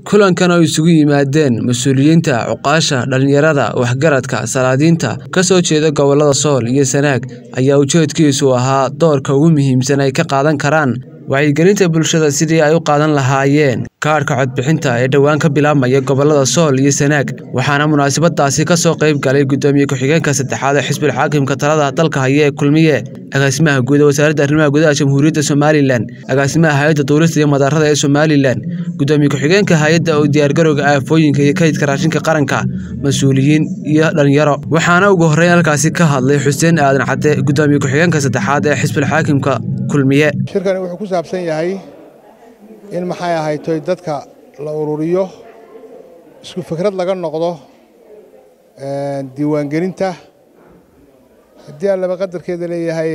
kulankan oo isugu yimaadeen mas-uuliyiinta cuqaasha dhalinyarada waxgaradka salaadiinta ka soo jeeda gobolada sool iyo sanaag ayaa ujeedkiisu ahaa doorka ugu muhiimsan ay ka qaadan karaan wacyigelinta bulshada sidii ay u qaadan lahaayeen kaadhka codbixinta ee dhowaan ka bilaabmaya gobolada sool iyo sanaag waxaana munaasabadaasi ka soo qayb galay guddoomiye ku-xigeenka saddexaad ee xisbil xaakimka talada dalka haya ee kulmiye agaasimaha guud ee wasaaradda arrimaha gudaha jamhuuriyadda somalilan agaasimaha hay-adda duulista iyo madaarada ee somalilan guddoomiye ku-xigeenka hay-adda oo diyaargarowga aafooyinka iyo kaydka raashinka qaranka mas-uuliyiin iyo dhalinyaro waxaana ugu horreyn halkaasi ka hadlay xuseen aadan cadde guddoomiye ku-xigeenka saddexaad ee xisbil xaakimka kulmiye shirkani wuxuu ku saabsan yahay in maxay ahaytoy dadka la ururiyo isku fikrad laga noqdo diiwaangelinta haddii aan laba qadarkeeda leeyahay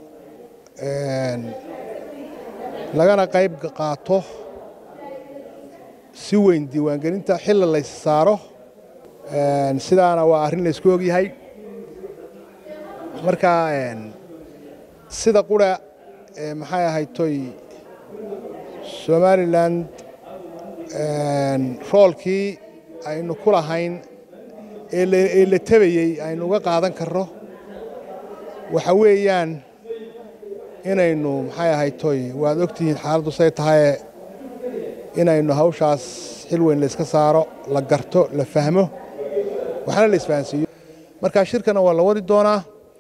lagana qayb qaato si weyn diiwaangelinta xilla lays saaro sidaana waa arrin laysku ogyahay marka sida qura maxay ahaytoy somalilan roolkii aynu ku lahayn ee la tabayey aynu uga qaadan karno waxa weeyaan inaynu maxay ahaytoy waad ogtihiin xaaladdu say tahaye inaynu hawshaas xil weyn layska saaro la garto la fahmo waxna la isfahansiiyo marka shirkana waa la wadi doonaa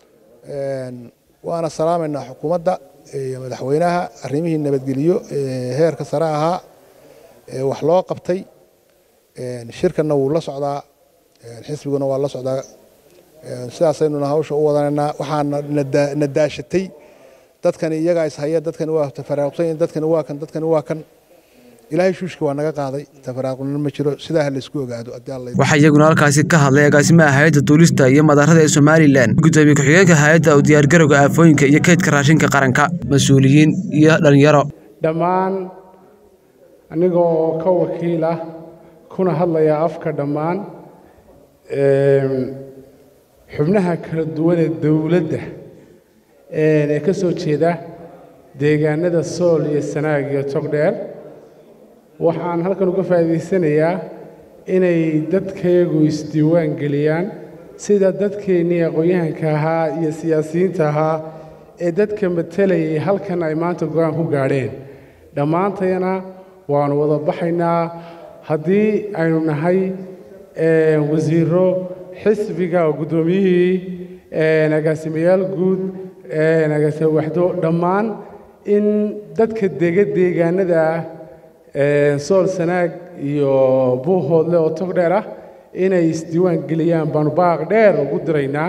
waana salaamaynaa xukuumadda iyo madaxweynaha arrimihii nabadgeliyo ee heerka sare ahaa ee wax loo qabtay shirkanna wuu la socdaa xisbiguna waa la socdaa sidaasaynuna hawsha u wadanaynaa waxaana na daashatay dadkani iyagaa ishaya dadkani waa tafaraaqsan dadkani waa kan dadkani waa kan ilaahay shuushka waa naga qaaday tafaraaqnina ma jiro sidaa ha laysku ogaado waxaa iyaguna halkaasi ka hadlay agaasimaha hay-adda duulista iyo madaarada ee somalilan guddoomiye ku-xigeenka hay-adda u diyaargarowga aafooyinka iyo kaydka raashinka qaranka mas-uuliyiin iyo dhalinyaro dhammaan aniga oo ka wakiil ah kuna hadlaya afka dhammaan xubnaha kala duwan ee dowladda ee ka soo jeeda deegaanada sool iyo sanaag iyo togdheer waxaan halkan uga faa'iidaysanayaa inay dadkayagu isdiiwaan geliyaan sida dadkeennii aqoon-yahanka ahaa iyo siyaasiyiinta ahaa ee dadka matalayay halkan ay maanta go-aan ku gaadheen dhammaantayana waannu wada baxaynaa haddii aynu nahay wasiiro xisbiga oo guddoomiyihii agaasimayaal guud agaasima waxdo dhammaan in dadka dega deegaanada ah sool sanaag iyo buuhoodle oo tog dheer ah inay isdiiwaan geliyaan baanu baaq dheer ugu diraynaa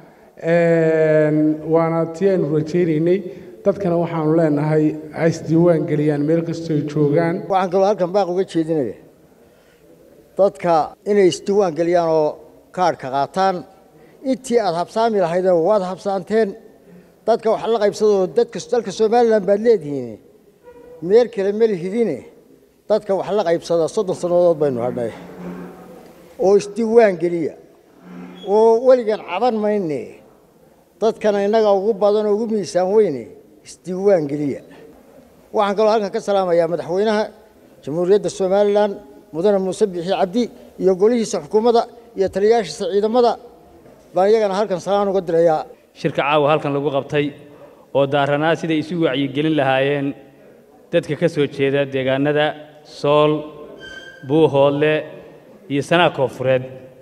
waana tii aynu rajaynaynay dadkana waxaanu leenahay ha isdiiwaan geliyaan meel kastooy joogaan waxaan kaloo halkan baaq uga jeedinaya dadka inay isdiiwaan geliyaan oo kaadhka qaataan intii aad habsaami lahaydoo waad habsaanteen dadka wax la qaybsadoo dadka dalka somalilan baad leedihiin meel kale melihidine dadka wax la qaybsada soddon sannadood baynu hadhnay oo isdiiwaan geliya oo weligan caban mayne dadkana innaga ugu badan oo ugu miisaan weyne isdiiwaan geliya waxaan kaloo halkan ka salaamayaa madaxweynaha jamhuuriyadda somalilan mudane muuse biixi cabdi iyo golihiisa xukuumadda iyo taliyayaashiisa ciidamada baan iyagana halkan salaan uga dirayaa shirka caawa halkan lagu qabtay oo daaranaa siday isu wacyigelin lahaayeen dadka ka soo jeeda deegaanada sool buuhoodle iyo sanaa koonfureed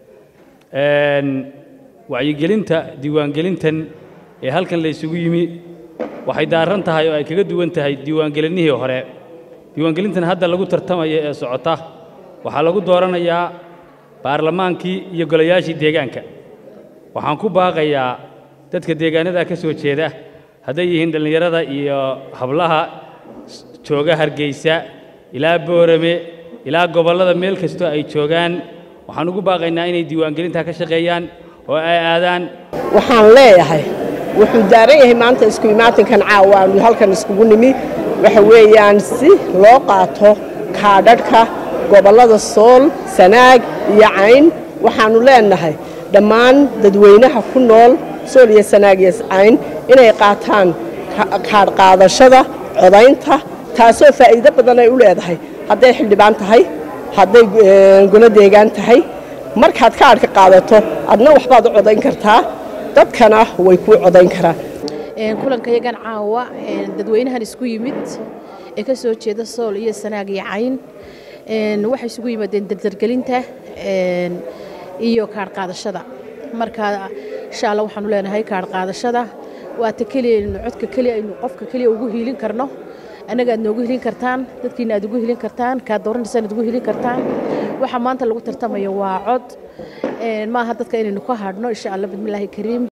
wacyigelinta diiwaangelintan ee halkan la ysugu yimi waxay daaran tahay oo ay kaga duwan tahay diiwaangelinihii hore diiwaangelintan hadda lagu tartamaya ee socota waxaa lagu dooranayaa baarlamaankii iyo golayaashii deegaanka waxaan ku baaqayaa dadka deegaanada ka soo jeeda hadday yihiin dhallinyarada iyo hablaha jooga hargeysa ilaa boorame ilaa gobollada meel kastoo ay joogaan waxaan ugu baaqaynaa inay diiwaangelintaa ka shaqeeyaan oo ay aadaan waxaan leeyahay wuxuu daaran yahay maanta isku imaatinkan caawa aanu halkan iskugu nimi waxa weeyaan si loo qaato kaadhadhka gobollada sool sanaag iyo cayn waxaannu leenahay dhammaan dadweynaha ku nool sool iyo sanaag iyo cayn inay qaataan kaadh qaadashada codaynta taasoo faa'iido badan ay u leedahay hadday xildhibaan tahay hadday golo deegaan tahay markaad kaadhka qaadato adna waxbaad u codayn kartaa dadkana way kuu codayn karaan kulankayagan caawa dadweynahan isku yimid ee ka soo jeeda sool iyo sanaag iyo cayn waxay isugu yimaadeen dardargelinta iyo kaadh qaadashada marka insha alla waxaanu leenahay kaadh qaadashada waata keliya aynu codka keliya aynu qofka keliya ugu hiilin karno annaga aad noogu hilin kartaan dadkiina aad ugu hilin kartaan kaad dooranaysan aad ugu hilin kartaan waxa maanta lagu tartamayo waa cod maaha dadka inaynu ka hadhno insha alla bismillaahi kariim